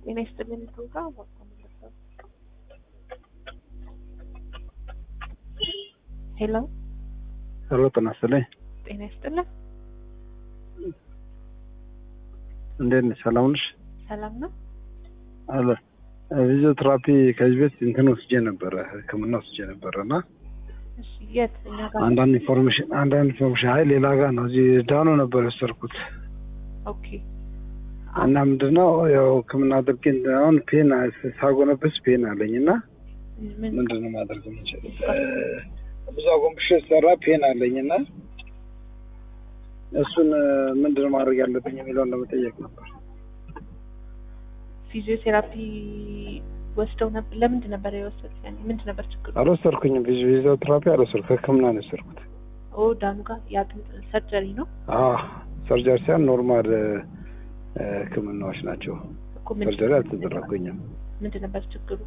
ጤና ይስጥልን ፕሮግራም ሄሎ ሄሎ ጤና ይስጥልኝ። ጤና ይስጥልን እንዴት ነሽ? ሰላም ነሽ? ሰላም ነው አለ ፊዚዮቴራፒ ከዚህ ቤት እንትን ወስጄ ነበረ ሕክምና ወስጄ ነበረ እና እሺ የት እኛ ጋር አንዳንድ ኢንፎርሜሽን አንዳንድ ኢንፎርሜሽን አይ ሌላ ጋር ነው እዚህ ዳኖ ነበር የወሰድኩት ኦኬ እና ምንድነው ያው ሕክምና አድርጌ አሁን ፔን ሳጎነበስ ፔን አለኝ እና ምን ምንድነው ማድረግ የምችል ብዙ አጎንብሼ ሰራ ፔን አለኝ እና እሱን ምንድነው ማድረግ ያለብኝ የሚለውን ለመጠየቅ ነበር። ፊዚዮቴራፒ ወስደው ነበር ለምንድን ነበር የወሰዱት ያኔ ምንድን ነበር ችግሩ አልወሰድኩኝም። ፊዚዮቴራፒ አልወሰድኩም። ከሕክምና ነው የወሰድኩት። ኦ ዳኑ ጋር የአጥንት ሰርጀሪ ነው አዎ ሰርጀሪ ሳይሆን ኖርማል ህክምናዎች ናቸው። እኮ ምንድን ሰርጀሪ አልተደረጉኝም። ምንድን ነበር ችግሩ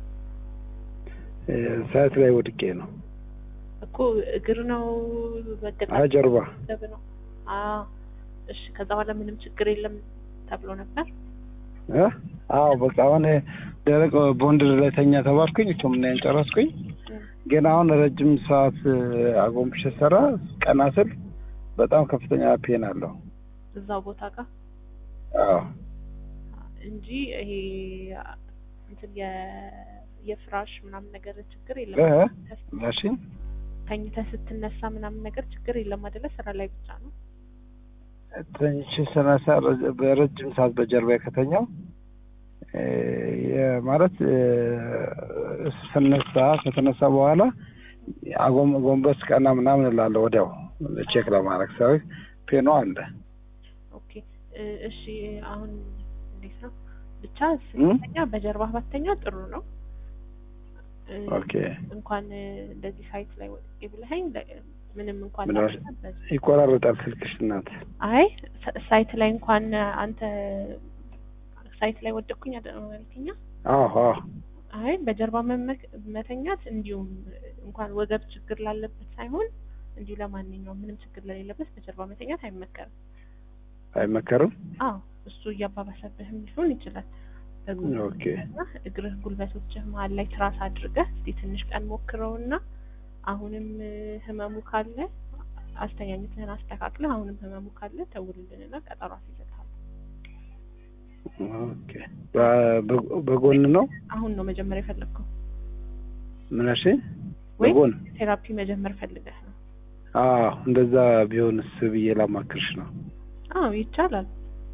ሳይት ላይ ወድቄ ነው። እኮ እግር ነው መገጣ አይ ጀርባ ገብ ነው አዎ እሺ ከዛ በኋላ ምንም ችግር የለም ተብሎ ነበር እ? አዎ በቃ አሁን ደረቅ ቦንድ ላይ ተኛ ተባልኩኝ። ህክምናዬን ጨረስኩኝ። ግን አሁን ረጅም ሰዓት አጎንብሼ ሰራ ቀና ስል በጣም ከፍተኛ ፔን አለው። እዛው ቦታ ጋር አዎ እንጂ ይሄ እንትን የ- የፍራሽ ምናምን ነገር ችግር እ? የለም እሺ ተኝተህ ስትነሳ ምናምን ነገር ችግር የለም አይደለ ስራ ላይ ብቻ ነው ተኝቼ ስነሳ ረጅ- በረጅም ሰዓት በጀርባ ከተኛው እ፣ የ- ማለት እ፣ ስነሳ ከተነሳ በኋላ አጎም- ጎንበስ ቀና ምናምን እላለሁ ወዲያው ቼክ ለማድረግ ሰው ፔኖ አለ ኦኬ እ፣ እሺ አሁን እንዴት ነው ብቻ ስትተኛ በጀርባ ባተኛ ጥሩ ነው እ፣ ኦኬ እንኳን እ፣ እንደዚህ ሳይት ላይ ወጥቄ ብለኸኝ ለ- ምንም እንኳን ምን ሆነ? ባትበት- ይቆራረጣል ስልክሽ እናት አይ ሳ- ሳይት ላይ እንኳን አንተ ሳይት ላይ ወደቅኩኝ አደረኛ አዎ አዎ አይ በጀርባ መመክ- መተኛት እንዲሁም እንኳን ወገብ ችግር ላለበት ሳይሆን እንዲሁ ለማንኛውም ምንም ችግር ለሌለበት በጀርባ መተኛት አይመከርም። አይመከርም አዎ እሱ እያባባሰብህም ሊሆን ይችላል። በጉልበት ኦኬ እና እግርህ ጉልበቶችህ መሀል ላይ ትራስ አድርገህ እስቲ ትንሽ ቀን ሞክረውና አሁንም እ፣ ህመሙ ካለ አስተኛኘትህን አስተካክለህ አሁንም ህመሙ ካለ ደውልልንና ቀጠሮ አስይዘታል። ኦኬ በ- በ- በጎን ነው አሁን ነው መጀመሪያ የፈለግከው ምን እሺ ወይ በጎን ቴራፒ መጀመር ፈልገህ ነው? አዎ እንደዛ ቢሆንስ ብዬ ላማክርሽ ነው አዎ ይቻላል።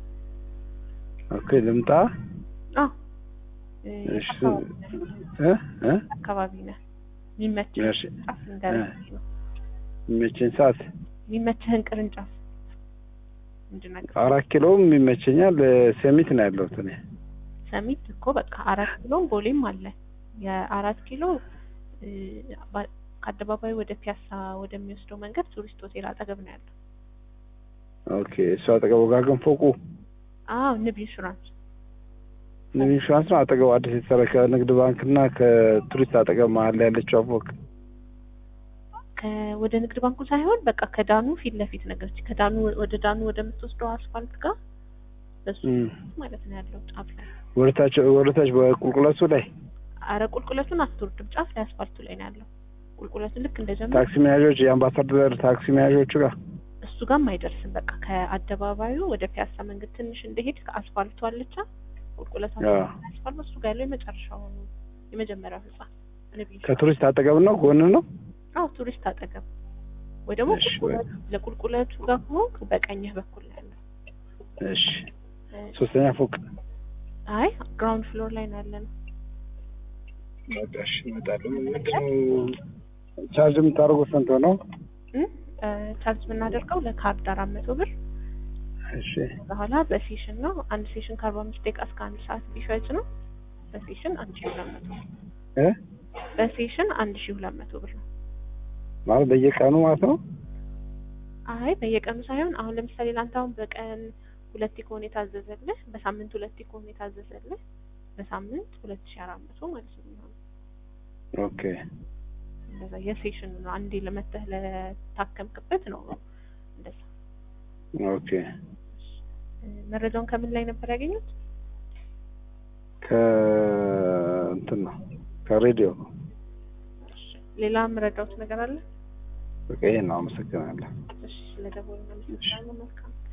ኦኬ ልምጣ አዎ እ፣ እሺ አካባቢ ነህ? እ እ አካባቢ ነህ የሚመችህ እሺ ቅርንጫፍ ልንገርህ ነው የሚመቸኝ ሰዓት የሚመችህን ቅርንጫፍ እንድነግርህ አራት ኪሎም ይመቸኛል ሴሚት ነው ያለሁት እኔ ሰሚት እኮ በቃ አራት ኪሎም ቦሌም አለ። የአራት ኪሎ እ፣ ባ- ከአደባባዩ ወደ ፒያሳ ወደሚወስደው መንገድ ቱሪስት ሆቴል አጠገብ ነው ያለው። ኦኬ እሱ አጠገቡ ጋር ግን ፎቁ አዎ ንብ ኢንሹራንስ ንብ ኢንሹራንስ ነው አጠገቡ አዲስ የተሰራ ከንግድ ባንክ እና ከቱሪስት አጠገብ መሀል ላይ ያለችው ፎቅ ከ- ወደ ንግድ ባንኩ ሳይሆን በቃ ከዳኑ ፊት ለፊት ነገር ከዳኑ ወደ ዳኑ ወደምትወስደው አስፋልት ጋር በሱ እም። ማለት ነው ያለው ጫፍ ላይ። ወደታች ወደታች በቁልቁለቱ ላይ አረ ቁልቁለቱን አትወርድም፣ ጫፍ ላይ አስፋልቱ ላይ ነው ያለው። ቁልቁለቱን ልክ እንደጀመረ ታክሲ መያዦች የአምባሳደር ታክሲ መያዦቹ ጋር እሱ ጋርም አይደርስም። በቃ ከአደባባዩ ወደ ፒያሳ መንገድ ትንሽ እንደሄድ ከአስፋልቱ አለቻ ቁልቁለቱ አዎ። አስፋልቱ እሱ ጋር ያለው የመጨረሻው የመጀመሪያው ህንጻ ንብ ኢንሹራንስ። ከቱሪስት አጠገብ ነው ጎን ነው አዎ ቱሪስት አጠገብ ወይ ደግሞ እሺ፣ ቁልቁለቱ ለቁልቁለቱ ጋር ከሆንክ በቀኝህ በኩል ነው ያለው። እሺ እ፣ ሶስተኛ ፎቅ አይ ግራውንድ ፍሎር ላይ ነው ያለነው። በቃ እሺ እመጣለሁ ምንድነው ቻርጅ የምታደርጉት ስንት ነው እ፣ እ፣ ቻርጅ የምናደርገው ለካርድ አራት መቶ ብር እሺ በኋላ በሴሽን ነው። አንድ ሴሽን ከአርባ አምስት ደቂቃ እስከ አንድ ሰዓት ቢፈጅ ነው። በሴሽን አንድ ሺህ ሁለት መቶ እ በሴሽን አንድ ሺህ ሁለት መቶ ብር ነው። ማለት በየቀኑ ማለት ነው አይ በየቀኑ ሳይሆን አሁን ለምሳሌ ለአንተ አሁን በቀን ሁለቴ ከሆነ የታዘዘልህ በሳምንት ሁለቴ ከሆነ የታዘዘልህ በሳምንት ሁለት ሺህ አራት መቶ ማለት ነው የሚሆነው። ኦኬ እንደዛ የሴሽን ነው። አንዴ ለመተህ ለታከምክበት ነው እንደዛ። ኦኬ እ፣ መረጃውን ከምን ላይ ነበር ያገኙት? ከእንትን ነው ከሬዲዮ ነው። እሺ ሌላ የምረዳውት ነገር አለ? በቃ ይሄን ነው። አመሰግናለሁ። እሺ ስለደወልን አመሰግናለሁ። መልካም